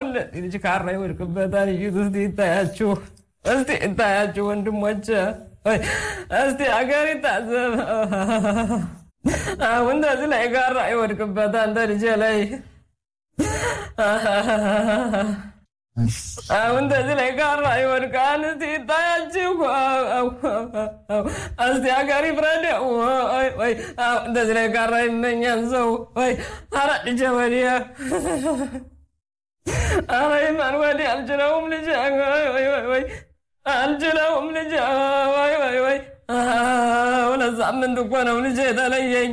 ልጅ ካራ ይወድቅበታል። እዩት እስቲ ይታያችሁ፣ እስቲ ይታያችሁ ወንድሞች፣ እስቲ አገር ይታዘብ። አሁን እንደዚህ ላይ ካራ ይወድቅበታል አንተ ልጄ ላይ አሁን እንደዚህ ላይ ካራ ይወድቃል። እስቲ ይታያችሁ፣ እስቲ ሀገር ይፍረድ። ወይ እንደዚህ ላይ ካራ ይመኛል ሰው ወይ ኧረ ልጄ ወዲያ ኧረ ይማን ወዲያ አልችለውም ልጄ ወይ አልችለውም ልጄ ወይ ወይ ወይ ሁለት ሳምንት እኮ ነው ልጄ የተለየኝ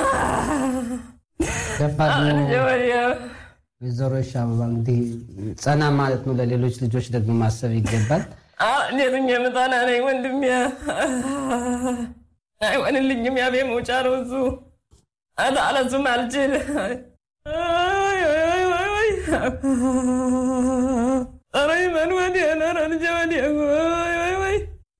ልጄ ወዲያ ወይዘሮ አበባ እንግዲህ ጸና ማለት ነው። ለሌሎች ልጆች ደግሞ ማሰብ ይገባል። እንዴት የምጠና ነኝ ወንድሜ፣ አይሆንልኝም። ያቤ መውጫ ነው እሱ አለሱም አልችል ኧረ ይመን ወዲያ ኧረ ልጄ ወዲያ ወይ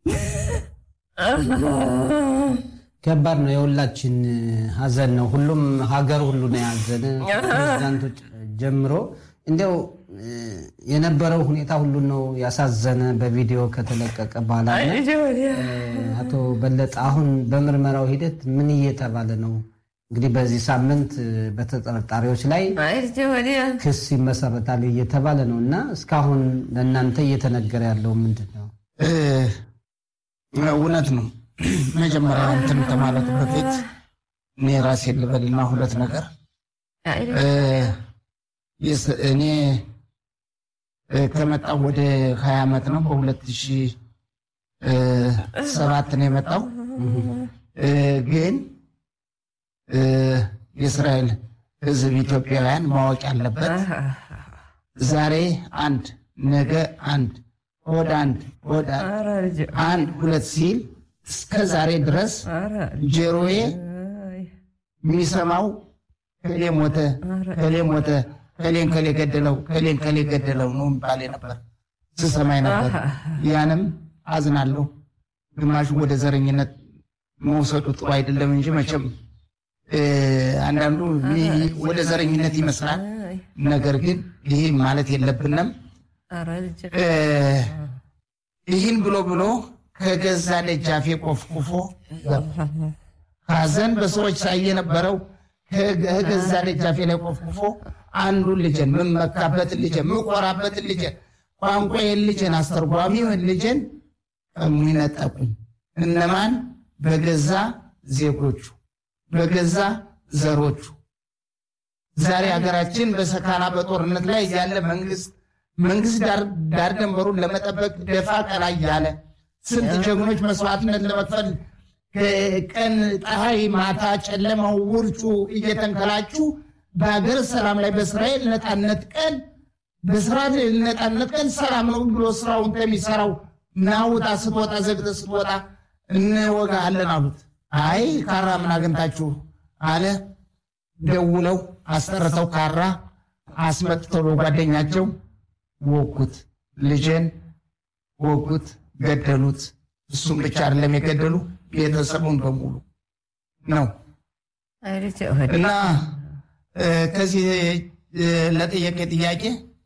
ከባድ ነው። የሁላችን ሀዘን ነው። ሁሉም ሀገር ሁሉ ነው ያዘነ ፕሬዚዳንቶች ጀምሮ እንዲያው የነበረው ሁኔታ ሁሉ ነው ያሳዘነ። በቪዲዮ ከተለቀቀ በኋላ አቶ በለጠ አሁን በምርመራው ሂደት ምን እየተባለ ነው? እንግዲህ በዚህ ሳምንት በተጠርጣሪዎች ላይ ክስ ይመሰረታል እየተባለ ነው እና እስካሁን ለእናንተ እየተነገረ ያለው ምንድን ነው? እውነት ነው። መጀመሪያ እንትን ከማለቱ በፊት እኔ ራሴ ልበልና ሁለት ነገር እኔ ከመጣው ወደ ሀያ ዓመት ነው። በሁለት ሺህ ሰባት ነው የመጣው። ግን የእስራኤል ሕዝብ ኢትዮጵያውያን ማወቅ ያለበት ዛሬ አንድ ነገ አንድ ሆድ አንድ ሆድ አንድ ሁለት ሲል እስከ ዛሬ ድረስ ጆሮዬ የሚሰማው ከሌ ሞተ፣ ከሌ ሞተ፣ ከሌን ከሌ ገደለው፣ ከሌን ከሌ ገደለው ነው የሚባል ነበር ስሰማኝ ነበር። ያንም አዝናለሁ። ግማሹ ወደ ዘረኝነት መውሰዱ ጥሩ አይደለም እንጂ መቼም አንዳንዱ ወደ ዘረኝነት ይመስላል። ነገር ግን ይህ ማለት የለብንም። ይህን ብሎ ብሎ ከገዛ ደጃፌ ቆፍቁፎ ሐዘን በሰዎች ሳይ የነበረው ከገዛ ደጃፌ ላይ ቆፍቁፎ አንዱን ልጅን ምመካበትን ልጅን ምቆራበትን ልጅን ቋንቋዬን ልጅን አስተርጓሚውን ልጅን ቀሙኝ እነማን? በገዛ ዜጎቹ በገዛ ዘሮቹ። ዛሬ ሀገራችን በሰካና በጦርነት ላይ ያለ መንግስት መንግስት ዳር ደንበሩን ለመጠበቅ ደፋ ቀና እያለ ስንት ጀግኖች መስዋዕትነት ለመክፈል ቀን ፀሐይ፣ ማታ ጨለማው፣ ውርጩ እየተንከላቹ በሀገር ሰላም ላይ በእስራኤል ነፃነት ቀን በእስራኤል ነፃነት ቀን ሰላም ነው ብሎ ስራውን ከሚሰራው ናውጣ ስትወጣ ዘግተ ስትወጣ እንወጋለን አሉት። አይ ካራ ምን አግኝታችሁ አለ። ደውለው አስጠርተው ካራ አስመጥተው በጓደኛቸው ወጉት፣ ልጄን ወጉት፣ ገደሉት። እሱም ብቻ አይደለም የገደሉ ቤተሰቡን በሙሉ ነው። እና ከዚህ ለጠየቀ ጥያቄ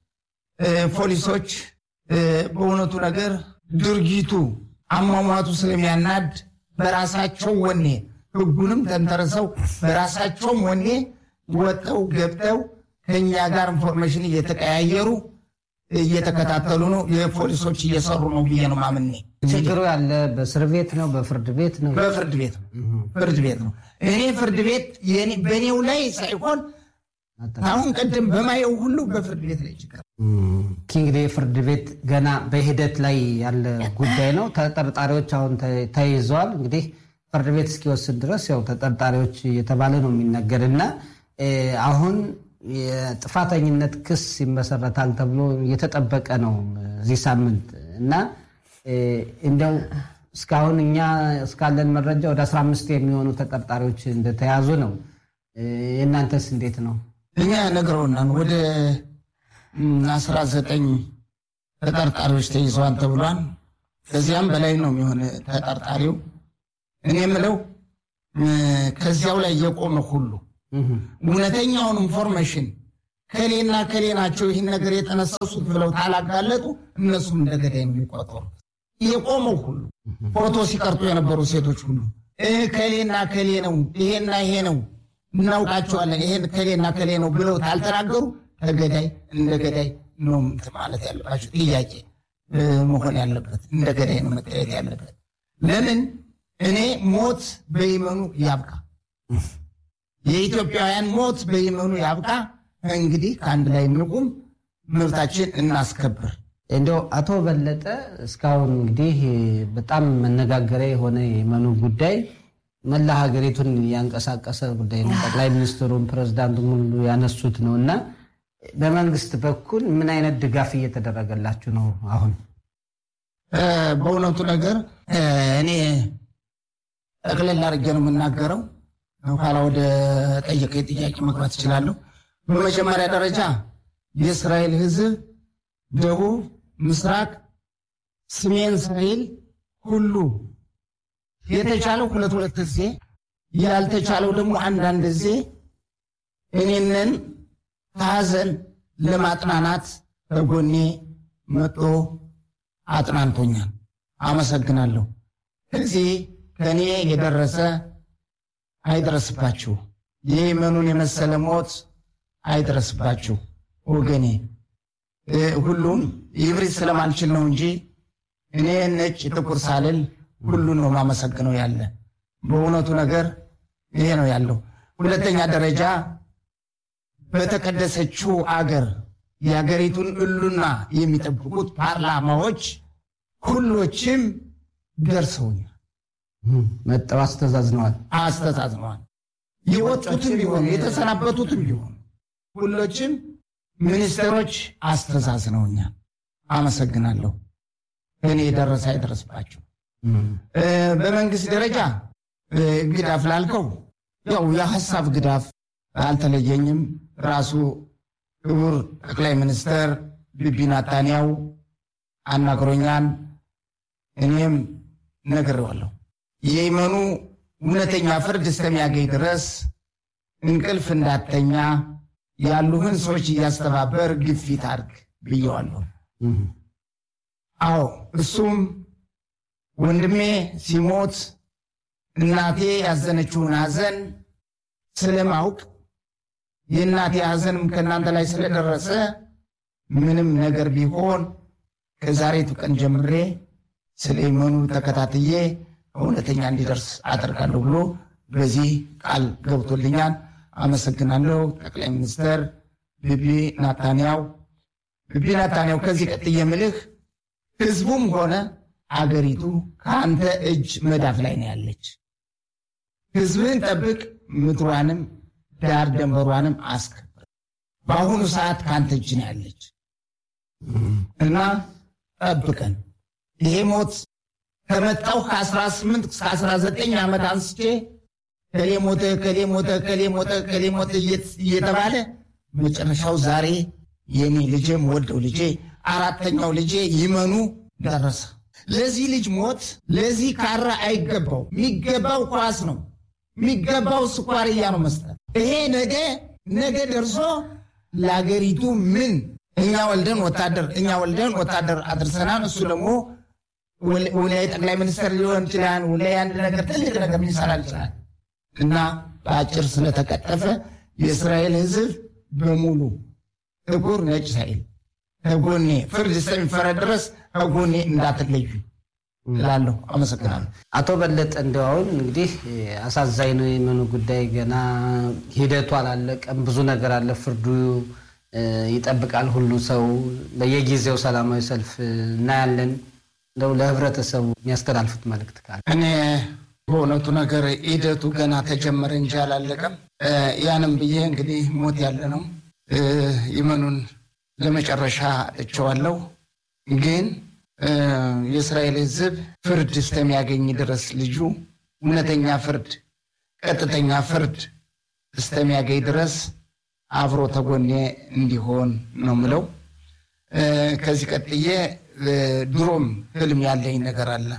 ፖሊሶች በእውነቱ ወጥተው ድርጊቱ አሟሟቱ ስለሚያናድ በራሳቸው ወኔ ህጉንም ተንተርሰው በራሳቸውም ወኔ ወጥተው ገብተው ከኛ ጋር ኢንፎርሜሽን እየተቀያየሩ እየተከታተሉ ነው። የፖሊሶች እየሰሩ ነው ብዬ ነው ማምኔ። ችግሩ ያለ በእስር ቤት ነው በፍርድ ቤት ነው? በፍርድ ቤት ነው። ፍርድ ቤት ነው። እኔ ፍርድ ቤት የኔ- በእኔው ላይ ሳይሆን አሁን ቅድም በማየው ሁሉ በፍርድ ቤት ላይ ችግር እንግዲህ ፍርድ ቤት ገና በሂደት ላይ ያለ ጉዳይ ነው። ተጠርጣሪዎች አሁን ተ- ተይዘዋል። እንግዲህ ፍርድ ቤት እስኪወስድ ድረስ ያው ተጠርጣሪዎች እየተባለ ነው የሚነገር እና እ፣ አሁን የጥፋተኝነት ክስ ይመሰረታል ተብሎ እየተጠበቀ ነው እዚህ ሳምንት እና እ፣ እንዲያው እስካሁን እኛ እስካለን መረጃ ወደ 15 የሚሆኑ ተጠርጣሪዎች እንደተያዙ ነው። እ፣ የእናንተስ እንዴት ነው? እኛ ነግረውናል። ወደ አስራ ዘጠኝ ተጠርጣሪዎች ተይዘዋል ተብሏል። ከዚያም በላይ ነው የሚሆን ተጠርጣሪው። እኔ የምለው እ፣ ከዚያው ላይ የቆመ ሁሉ እውነተኛውን ኢንፎርሜሽን ከሌና ከሌ ናቸው ይህን ነገር የተነሰሱት ብለው ታላጋለጡ እነሱም እንደ ገዳይ ነው የሚቆጠሩ። የቆመው ሁሉ ፎቶ ሲቀርጡ የነበሩ ሴቶች ሁሉ ከሌና ከሌ ነው ይሄና ይሄ ነው እናውቃቸዋለን ይሄን ከሌና ከሌ ነው ብለው ታልተናገሩ ተገዳይ እንደ ገዳይ ነው እንትን ማለት ያለባቸው ጥያቄ መሆን ያለበት እንደ ገዳይ ነው መታየት ያለበት። ለምን እኔ ሞት በይመኑ ያብቃ፣ የኢትዮጵያውያን ሞት በይመኑ ያብቃ። እንግዲህ ከአንድ ላይ እንቁም፣ መብታችን እናስከብር። እንደው አቶ በለጠ እስካሁን እንግዲህ በጣም መነጋገሪያ የሆነ የመኑ ጉዳይ መላ ሀገሪቱን ያንቀሳቀሰ ጉዳይ ነው። ጠቅላይ ሚኒስትሩም ፕሬዝዳንቱም ሁሉ ያነሱት ነው እና በመንግስት በኩል ምን አይነት ድጋፍ እየተደረገላችሁ ነው? አሁን በእውነቱ ነገር እኔ ጠቅለል አድርጌ ነው የምናገረው። ኋላ ወደ ጠየቀኝ ጥያቄ መግባት እችላለሁ። በመጀመሪያ ደረጃ የእስራኤል ሕዝብ ደቡብ፣ ምስራቅ፣ ሰሜን እስራኤል ሁሉ የተቻለው ሁለት ሁለት ጊዜ ያልተቻለው ደግሞ አንዳንድ ጊዜ እኔንን ከሀዘን ለማጥናናት በጎኔ መጦ አጥናንቶኛል። አመሰግናለሁ። እዚህ ከእኔ የደረሰ አይደረስባችሁ፣ የየመኑን የመሰለ ሞት አይደረስባችሁ ወገኔ። ሁሉም ይብሪት ስለማልችል ነው እንጂ እኔ ነጭ ጥቁር ሳልል ሁሉን ነው ማመሰግነው ያለ በእውነቱ ነገር ይሄ ነው ያለው። ሁለተኛ ደረጃ በተቀደሰችው አገር የሀገሪቱን እሉና የሚጠብቁት ፓርላማዎች ሁሎችም ደርሰውኛል፣ መጠው አስተዛዝነዋል። አስተዛዝነዋል። የወጡትም ቢሆኑ የተሰናበቱትም ቢሆኑ ሁሎችም ሚኒስትሮች አስተዛዝነውኛል። አመሰግናለሁ። እኔ የደረሰ አይደረስባቸው። በመንግስት ደረጃ ግዳፍ ላልከው ያው የሀሳብ ግዳፍ አልተለየኝም። ራሱ ክቡር ጠቅላይ ሚኒስትር ቢቢ ናታንያው አናግሮኛል። እኔም ነግሬዋለሁ። የየመኑ እውነተኛ ፍርድ እስከሚያገኝ ድረስ እንቅልፍ እንዳተኛ ያሉህን ሰዎች እያስተባበር ግፊት አድርግ ብየዋለሁ። አዎ እሱም ወንድሜ ሲሞት እናቴ ያዘነችውን ሐዘን ስለማውቅ የእናቴ ሐዘንም ከእናንተ ላይ ስለደረሰ ምንም ነገር ቢሆን ከዛሬቱ ቀን ጀምሬ ስለ የመኑ ተከታትዬ እውነተኛ እንዲደርስ አደርጋለሁ ብሎ በዚህ ቃል ገብቶልኛል። አመሰግናለሁ ጠቅላይ ሚኒስትር ቢቢ ናታንያው። ቢቢ ናታንያው ከዚህ ቀጥዬ የምልህ ህዝቡም ሆነ አገሪቱ ከአንተ እጅ መዳፍ ላይ ነው ያለች። ህዝብህን ጠብቅ፣ ምድሯንም ዳር ደንበሯንም አስከብር። በአሁኑ ሰዓት ከአንተ እጅ ነው ያለች እና ጠብቀን። ይሄ ሞት ከመጣው ከ18 እስከ 19 ዓመት አንስቼ ከሌ ሞተ፣ ከሌ ሞተ፣ ከሌ ሞተ፣ ከሌ ሞተ እየተባለ መጨረሻው ዛሬ የኔ ልጄም ወልደው ልጄ አራተኛው ልጄ ይመኑ ደረሰ። ለዚህ ልጅ ሞት ለዚህ ካራ አይገባው። የሚገባው ኳስ ነው የሚገባው ስኳርያ ነው መስጠት። ይሄ ነገ ነገ ደርሶ ለአገሪቱ ምን እኛ ወልደን ወታደር እኛ ወልደን ወታደር አድርሰናል። እሱ ደግሞ ወላይ ጠቅላይ ሚኒስትር ሊሆን ይችላል። ወላይ አንድ ነገር ትልቅ ነገር ሊሰራ ይችላል እና በአጭር ስለተቀጠፈ የእስራኤል ሕዝብ በሙሉ ጥቁር ነጭ ሳይል ከጎኔ ፍርድ እስከሚፈረድ ድረስ ከጎኔ እንዳትለዩ እላለሁ። አመሰግናለሁ። አቶ በለጠ እንደው አሁን እንግዲህ አሳዛኝ ነው የመኑ ጉዳይ ገና ሂደቱ አላለቀም። ብዙ ነገር አለ። ፍርዱ ይጠብቃል ሁሉ ሰው በየጊዜው ሰላማዊ ሰልፍ እናያለን። እንደው ለህብረተሰቡ የሚያስተላልፉት መልእክት ካለ እኔ በእውነቱ ነገር ሂደቱ ገና ተጀመረ እንጂ አላለቀም። ያንም ብዬ እንግዲህ ሞት ያለ ነው ይመኑን ለመጨረሻ እቸዋለሁ ግን የእስራኤል ሕዝብ ፍርድ እስከሚያገኝ ድረስ ልጁ እውነተኛ ፍርድ፣ ቀጥተኛ ፍርድ እስከሚያገኝ ድረስ አብሮ ተጎኔ እንዲሆን ነው ምለው። ከዚህ ቀጥዬ ድሮም ህልም ያለኝ ነገር አለ።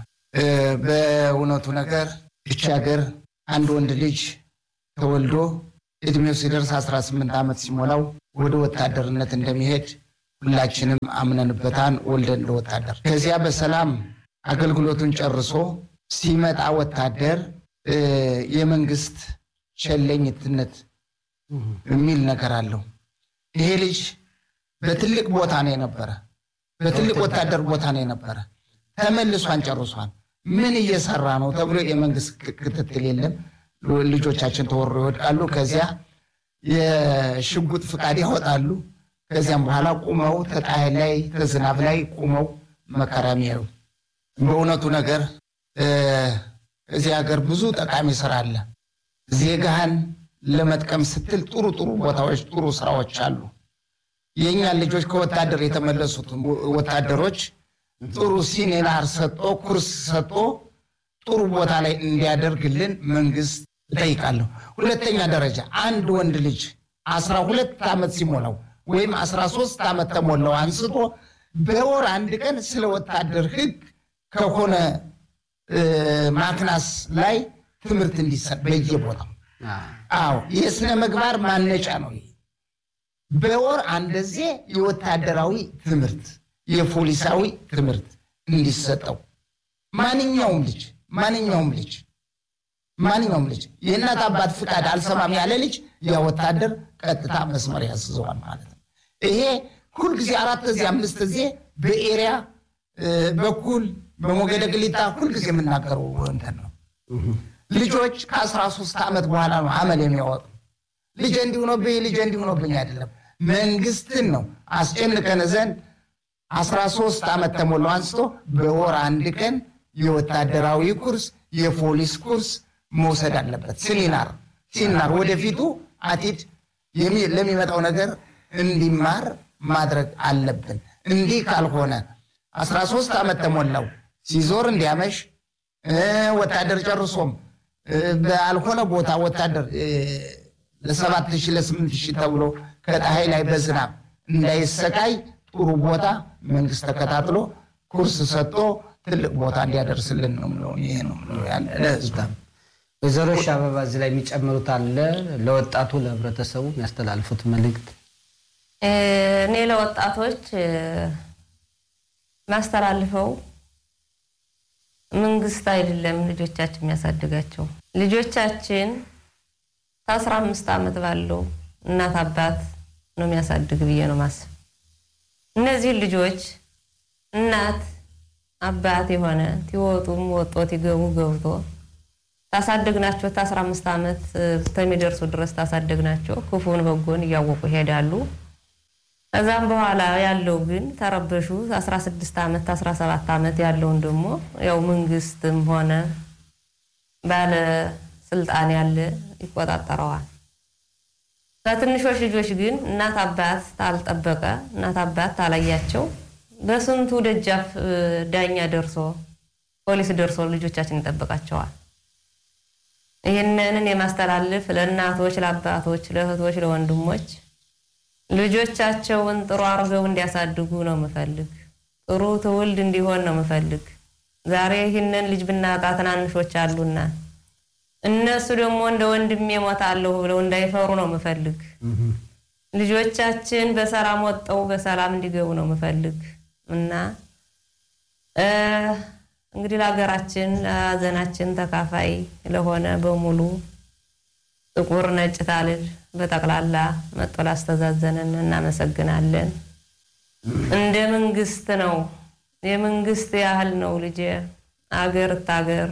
በእውነቱ ነገር እቺ ሀገር አንድ ወንድ ልጅ ተወልዶ እድሜው ሲደርስ 18 ዓመት ሲሞላው ወደ ወታደርነት እንደሚሄድ ሁላችንም አምነንበታን ወልደን ለወታደር ከዚያ በሰላም አገልግሎቱን ጨርሶ ሲመጣ ወታደር የመንግስት ቸለኝትነት የሚል ነገር አለው። ይሄ ልጅ በትልቅ ቦታ ነው የነበረ፣ በትልቅ ወታደር ቦታ ነው የነበረ። ተመልሷን ጨርሷን ምን እየሰራ ነው ተብሎ የመንግስት ክትትል የለም። ልጆቻችን ተወሮ ይወድቃሉ። ከዚያ የሽጉጥ ፍቃድ ያወጣሉ። ከዚያም በኋላ ቁመው ተጣይ ላይ ተዝናብ ላይ ቁመው መከራ የሚያዩ በእውነቱ ነገር እዚህ ሀገር ብዙ ጠቃሚ ስራ አለ። ዜጋህን ለመጥቀም ስትል ጥሩ ጥሩ ቦታዎች፣ ጥሩ ስራዎች አሉ። የእኛን ልጆች ከወታደር የተመለሱት ወታደሮች ጥሩ ሲኔናር ሰጦ ኩርስ ሰጦ ጥሩ ቦታ ላይ እንዲያደርግልን መንግስት እጠይቃለሁ። ሁለተኛ ደረጃ አንድ ወንድ ልጅ አስራ ሁለት ዓመት ሲሞላው ወይም አስራ ሶስት ዓመት ተሞላው አንስቶ በወር አንድ ቀን ስለ ወታደር ህግ ከሆነ ማክናስ ላይ ትምህርት እንዲሰጥ በየቦታው አዎ የስነ ምግባር ማነጫ ነው። በወር አንደዜ የወታደራዊ ትምህርት የፖሊሳዊ ትምህርት እንዲሰጠው ማንኛውም ልጅ ማንኛውም ልጅ ማንኛውም ልጅ የእናት አባት ፍቃድ አልሰማም ያለ ልጅ ያ ወታደር ቀጥታ መስመር ያስዘዋል ማለት ነው። ይሄ ሁልጊዜ አራት ጊዜ አምስት ጊዜ በኤሪያ በኩል በሞገደ ግሊጣ ሁልጊዜ የምናገረው እንትን ነው። ልጆች ከአስራ ሶስት ዓመት በኋላ ነው አመል የሚያወጡ። ልጅ እንዲሆኖብኝ ልጅ እንዲሆኖብኝ አይደለም መንግስትን ነው አስጨንቀን ዘንድ አስራ ሶስት ዓመት ተሞላው አንስቶ በወር አንድ ቀን የወታደራዊ ኩርስ የፖሊስ ኩርስ መውሰድ አለበት። ሲኒናር ሲኒናር ወደፊቱ አቲድ ለሚመጣው ነገር እንዲማር ማድረግ አለብን። እንዲህ ካልሆነ አስራ ሶስት ዓመት ተሞላው ሲዞር እንዲያመሽ ወታደር ጨርሶም ባልሆነ ቦታ ወታደር ለሰባት ሺህ ለስምንት ሺህ ተብሎ ከፀሐይ ላይ በዝናብ እንዳይሰቃይ ጥሩ ቦታ መንግስት ተከታትሎ ኩርስ ሰጥቶ ትልቅ ቦታ እንዲያደርስልን ነው የምለው። ይሄ ነው የምለው ያለ ለህዝብ ወይዘሮ አበባ እዚህ ላይ የሚጨምሩት አለ? ለወጣቱ ለህብረተሰቡ የሚያስተላልፉት መልእክት? እኔ ለወጣቶች ማስተላልፈው መንግስት አይደለም ልጆቻችን የሚያሳድጋቸው ልጆቻችን ከአስራ አምስት ዓመት ባለው እናት አባት ነው የሚያሳድግ ብዬ ነው ማስብ። እነዚህን ልጆች እናት አባት የሆነ ትወጡም ወጦ ትገቡ ገብቶ ታሳደግናቸው ከአስራ አምስት ዓመት ከሚደርሱ ድረስ ታሳደግናቸው ክፉን በጎን እያወቁ ይሄዳሉ። ከዛም በኋላ ያለው ግን ተረበሹ 16 ዓመት 17 ዓመት ያለውን ደግሞ ያው መንግስትም ሆነ ባለ ስልጣን ያለ ይቆጣጠረዋል። ከትንሾች ልጆች ግን እናት አባት ታልጠበቀ እናት አባት ታላያቸው በስንቱ ደጃፍ ዳኛ ደርሶ ፖሊስ ደርሶ ልጆቻችን ይጠብቃቸዋል። ይህንንን የማስተላልፍ ለእናቶች፣ ለአባቶች፣ ለእህቶች፣ ለወንድሞች ልጆቻቸውን ጥሩ አድርገው እንዲያሳድጉ ነው ምፈልግ። ጥሩ ትውልድ እንዲሆን ነው ምፈልግ። ዛሬ ይህንን ልጅ ብናጣ ትናንሾች አሉና እነሱ ደግሞ እንደ ወንድሜ እሞታለሁ ብለው እንዳይፈሩ ነው ምፈልግ። ልጆቻችን በሰላም ወጠው በሰላም እንዲገቡ ነው ምፈልግ እና እንግዲህ ለሀገራችን ለሀዘናችን ተካፋይ ለሆነ በሙሉ ጥቁር ነጭ ታልል በጠቅላላ መጦ ላስተዛዘነን እናመሰግናለን። እንደ መንግስት ነው የመንግስት ያህል ነው ልጄ አገር እታገር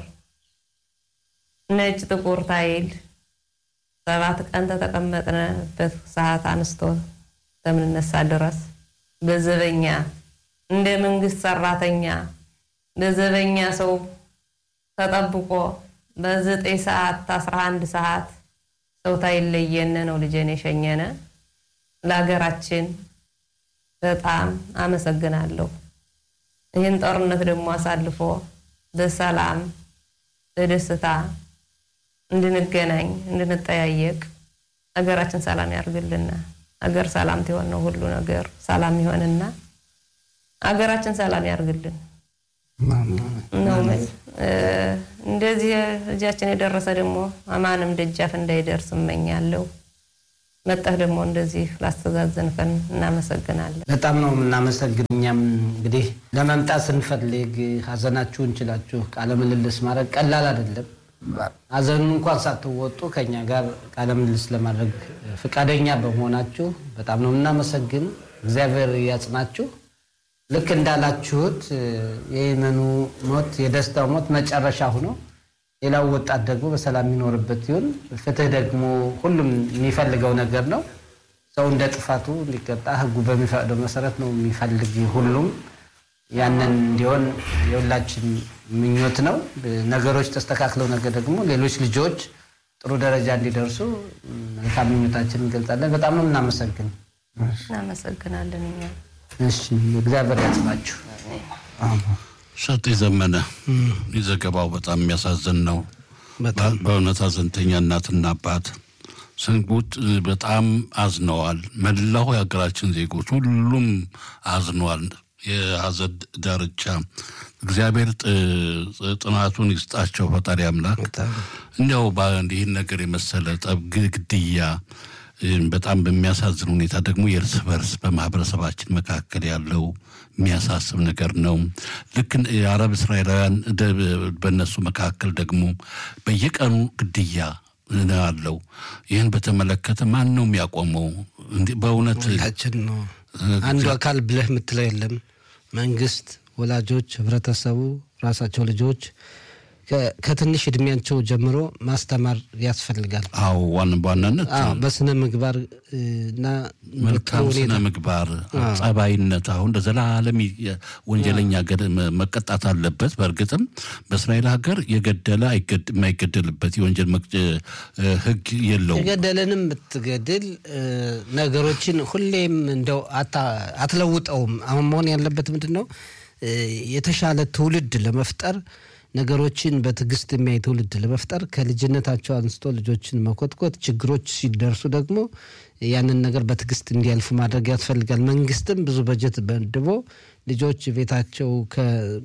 ነጭ ጥቁር ታይል ሰባት ቀን ተተቀመጥንበት ሰዓት አንስቶ እስከምንነሳ ድረስ በዘበኛ እንደ መንግስት ሰራተኛ በዘበኛ ሰው ተጠብቆ በዘጠኝ ሰዓት አስራ አንድ ሰዓት ሰው ታይለየነ ነው ልጄን የሸኘነ። ለሀገራችን በጣም አመሰግናለሁ። ይህን ጦርነት ደግሞ አሳልፎ በሰላም በደስታ እንድንገናኝ እንድንጠያየቅ ሀገራችን ሰላም ያርግልና። ሀገር ሰላም ትሆን ነው ሁሉ ነገር ሰላም ይሆንና ሀገራችን ሰላም ያርግልን ነው መል እንደዚህ እጃችን የደረሰ ደግሞ አማንም ደጃፍ እንዳይደርስ እመኛለሁ። መጠህ ደግሞ እንደዚህ ላስተዛዘንከን እናመሰግናለን። በጣም ነው የምናመሰግን። እኛም እንግዲህ ለመምጣት ስንፈልግ ሀዘናችሁን ችላችሁ ቃለ ምልልስ ማድረግ ቀላል አይደለም። ሀዘኑን እንኳን ሳትወጡ ከኛ ጋር ቃለ ምልልስ ለማድረግ ፈቃደኛ በመሆናችሁ በጣም ነው የምናመሰግን። እግዚአብሔር ያጽናችሁ። ልክ እንዳላችሁት የየመኑ ሞት የደስታው ሞት መጨረሻ ሆኖ ሌላው ወጣት ደግሞ በሰላም የሚኖርበት ይሁን። ፍትህ ደግሞ ሁሉም የሚፈልገው ነገር ነው። ሰው እንደ ጥፋቱ እንዲቀጣ ሕጉ በሚፈቅደው መሰረት ነው የሚፈልግ ሁሉም ያንን እንዲሆን የሁላችን ምኞት ነው። ነገሮች ተስተካክለው ነገር ደግሞ ሌሎች ልጆች ጥሩ ደረጃ እንዲደርሱ መልካም ምኞታችን እንገልጻለን። በጣም ነው እናመሰግን። እናመሰግናለን እኛ እሺ እግዚአብሔር ያጽናችሁ። ሰጤ ዘመነ ዘገባው በጣም የሚያሳዝን ነው። በጣም በእውነት ሀዘንተኛ እናትና አባት ስንጉት በጣም አዝነዋል። መላው የሀገራችን ዜጎች ሁሉም አዝነዋል። የሀዘን ዳርቻ እግዚአብሔር ጥ- ጥናቱን ይስጣቸው ፈጣሪ አምላክ። እንዲያው ይህን ነገር የመሰለ ጠብ ግ- ግድያ እም፣ በጣም በሚያሳዝን ሁኔታ ደግሞ የእርስ በርስ በማህበረሰባችን መካከል ያለው የሚያሳስብ ነገር ነው። ልክ እንደ የአረብ እስራኤላውያን ደ- በእነሱ መካከል ደግሞ በየቀኑ ግድያ ነው ያለው። ይህን በተመለከተ ማን ነው የሚያቆመው? እንዲህ በእውነት ሁላችን ነው። አንዱ አካል ብለህ የምትለው የለም። መንግስት፣ ወላጆች፣ ህብረተሰቡ፣ ራሳቸው ልጆች ከ- ከትንሽ እድሜያቸው ጀምሮ ማስተማር ያስፈልጋል። አዎ ዋን በዋናነት አዎ፣ በስነ ምግባር እ፣ እና መልካም በጥሩ ስነ ሁኔታ ምግባር ጸባይነት አሁን ለዘላለም የ- ወንጀለኛ ገደ- መ- መቀጣት አለበት። በእርግጥም በእስራኤል ሀገር የገደለ አይገድ- የማይገደልበት የወንጀል መቅጫ እ፣ ህግ የለውም። የገደለንም ብትገድል እ፣ ነገሮችን ሁሌም እንደው አታ- አትለውጠውም። አሁን መሆን ያለበት ምንድን ነው? እ፣ የተሻለ ትውልድ ለመፍጠር ነገሮችን በትዕግስት የሚያይ ትውልድ ለመፍጠር ከልጅነታቸው አንስቶ ልጆችን መኮትኮት፣ ችግሮች ሲደርሱ ደግሞ ያንን ነገር በትዕግስት እንዲያልፉ ማድረግ ያስፈልጋል። መንግስትም ብዙ በጀት መድቦ ልጆች ቤታቸው ከ-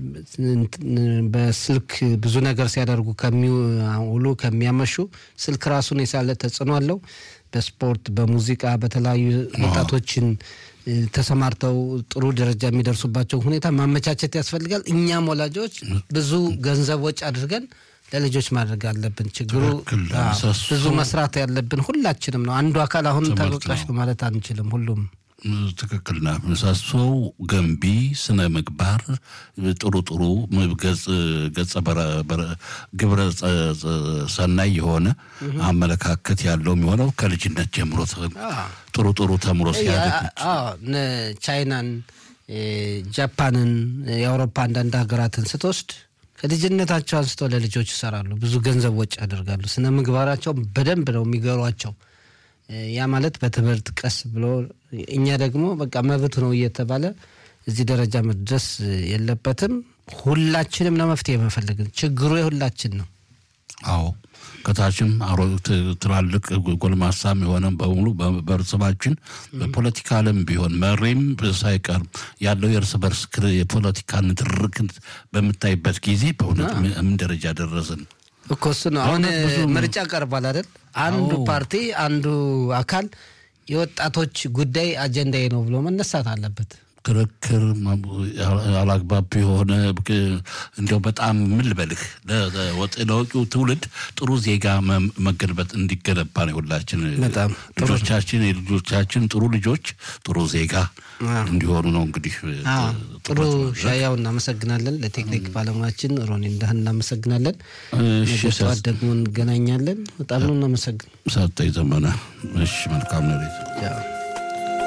በስልክ ብዙ ነገር ሲያደርጉ ከሚውሉ ከሚያመሹ ስልክ ራሱን የሳለ ተጽዕኖ አለው። በስፖርት በሙዚቃ በተለያዩ ወጣቶችን እ፣ ተሰማርተው ጥሩ ደረጃ የሚደርሱባቸው ሁኔታ ማመቻቸት ያስፈልጋል። እኛም ወላጆች ብዙ ገንዘብ ወጪ አድርገን ለልጆች ማድረግ አለብን። ችግሩ ትክክል። አዎ፣ ምሰሶ ብዙ መስራት ያለብን ሁላችንም ነው። አንዱ አካል አሁን ትምህርት ተበቃሽ ነው። ማለት አንችልም። ሁሉም ትክክል ና ምሰሶው ገንቢ ስነ ምግባር ጥሩ ጥሩ ገጽ ገጸ በረ- በረ- ግብረ ጸ- ጸ- ሰናይ የሆነ አመለካከት ያለው የሚሆነው ከልጅነት ጀምሮ ተ- ጥሩ ጥሩ ተምሮ ሲያደግ አዎ፣ እነ ቻይናን፣ እ፣ ጃፓንን፣ የአውሮፓ አንዳንድ ሀገራትን ስትወስድ ከልጅነታቸው አንስቶ ለልጆች ይሰራሉ። ብዙ ገንዘብ ወጪ ያደርጋሉ። ስነ ምግባራቸው በደንብ ነው የሚገሯቸው። እ፣ ያ ማለት በትምህርት ቀስ ብሎ እኛ ደግሞ በቃ መብት ነው እየተባለ እዚህ ደረጃ መድረስ የለበትም። ሁላችንም ነው መፍትሄ መፈለግን። ችግሩ የሁላችን ነው። አዎ ከታችም አሮ ት- ትላልቅ ጎልማሳም የሆነ በሙሉ በ- በእርስባችን በፖለቲካ ዓለም ቢሆን መሪም ሳይቀር ያለው የእርስ በርስ ክር- የፖለቲካ ንትርክ በምታይበት ጊዜ በእውነት ምን ደረጃ ደረስን? እኮ እሱ ነው። አሁን በእውነት ብዙ ምርጫ ቀርቧል አይደል? አንዱ አዎ። ፓርቲ አንዱ አካል የወጣቶች ጉዳይ አጀንዳዬ ነው ብሎ መነሳት አለበት። ክርክር አላግባብ የሆነ እንዲያው በጣም ምን ልበልህ ለ- ለወጥ- ለወጪው ትውልድ ጥሩ ዜጋ መ- መገንበት እንዲገነባ ነው ሁላችን በጣም ጥሩ ነው። ልጆቻችን የልጆቻችን ጥሩ ልጆች ጥሩ ዜጋ እንዲሆኑ ነው እንግዲህ አዎ፣ ጥሩ ትኩረት ማድረግ። ሻያው እናመሰግናለን። ለቴክኒክ ባለሙያችን ሮኒ እንዳህን እናመሰግናለን። እሺ ነገ ጠዋት ደግሞ እንገናኛለን። በጣም ነው እናመሰግን ሰጠኝ ዘመነ እሺ መልካም ነው ያው